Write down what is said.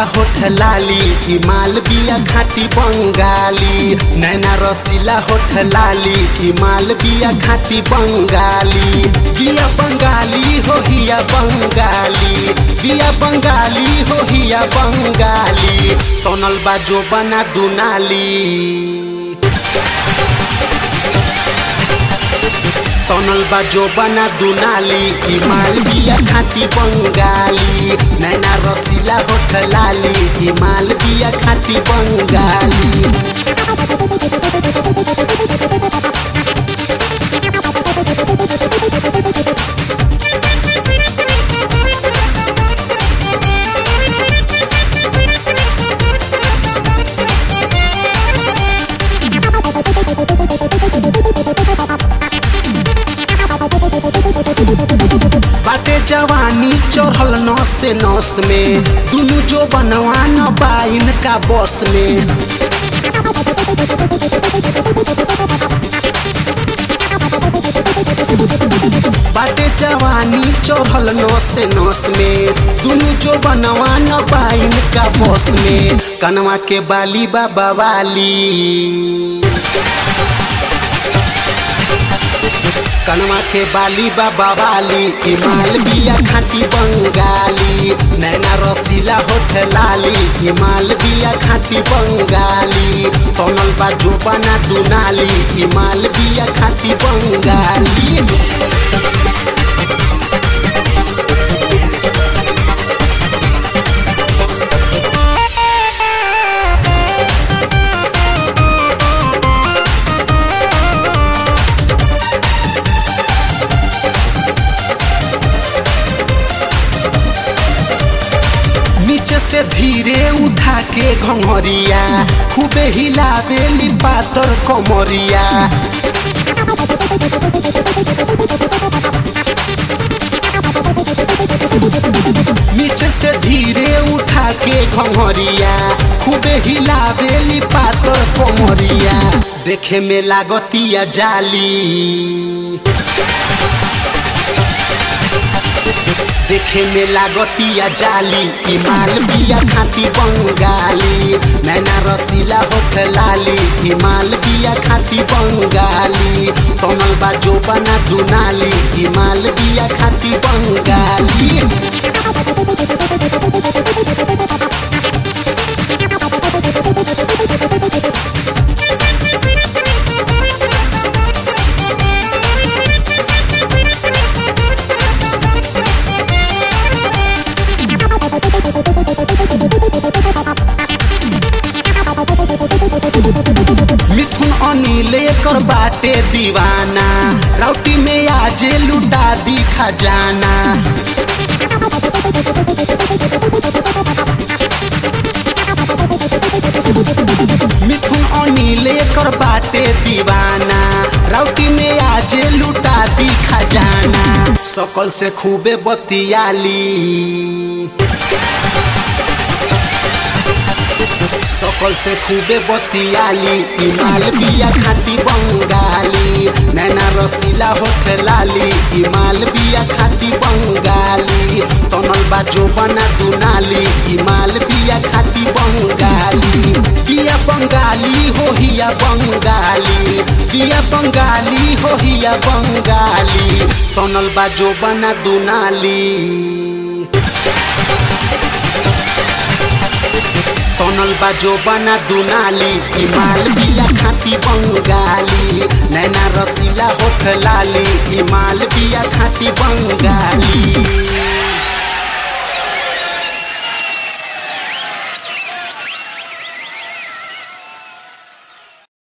होठ लाली ई माल बिया खाटी बंगाली नैना रसीला होठ लाली ई माल बिया खाटी बंगाली बिया बंगाली हो हिया बंगाली बिया बंगाली हो हिया बंगाली तनल बाजो बना दुनाली तनल बाजो बना दुनाली ई माल बिया खाती बंगाली नैना रसीला होठ लाली ई माल बिया खाती बंगाली बाटे जवानी चढ़ल नस से नस में दुनु जो बनवा न बाइन का बस में बाटे जवानी चढ़ल नस से नस में दुनु जो बनवा न बाइन का बस में कनवा के बाली बाबा वाली कनवा के बाली बाबा वाली ई माल बिया खाती बंगाली नैना रसीला होठ लाली ई माल बिया खाती बंगाली तनल बाजू बना दुनाली ई माल बिया खाती बंगाली नीचे से धीरे उठा के घंगरिया खूबे हिलावेली पातर कमरिया नीचे से धीरे उठा के घंगरिया खूबे हिलावेली पातर कमरिया देखे में लागतिया जाली देखे में लागतिया जाली ई माल बिया खाती बंगाली नैना रसीला होठ लाली ई माल बिया खाती बंगाली कमल बाजो बना दुनाली ई माल बिया खाती बंगाली मिथुन अनिल कर बाटे दीवाना राउटी में आजे लुटा दी खजाना मिथुन अनिल कर बाटे दीवाना राउटी में आजे लुटा दी खजाना सकल से खूबे बतियाली सकल से खूबे बतियाली ई माल बिया खाती बंगाली नैना रसीला होठ लाली ई माल बिया खाती बंगाली तनल बाजो बना दुनाली ई माल बिया खाती बंगाली बिया बंगाली हो हिया बंगाली बिया बंगाली हो हिया बंगाली तनल बाजो बना दुनाली तनल बाजो बना दुनाली ई माल बिया खाती बंगाली नैना रसीला होठ लाली ई माल बिया खाती बंगाली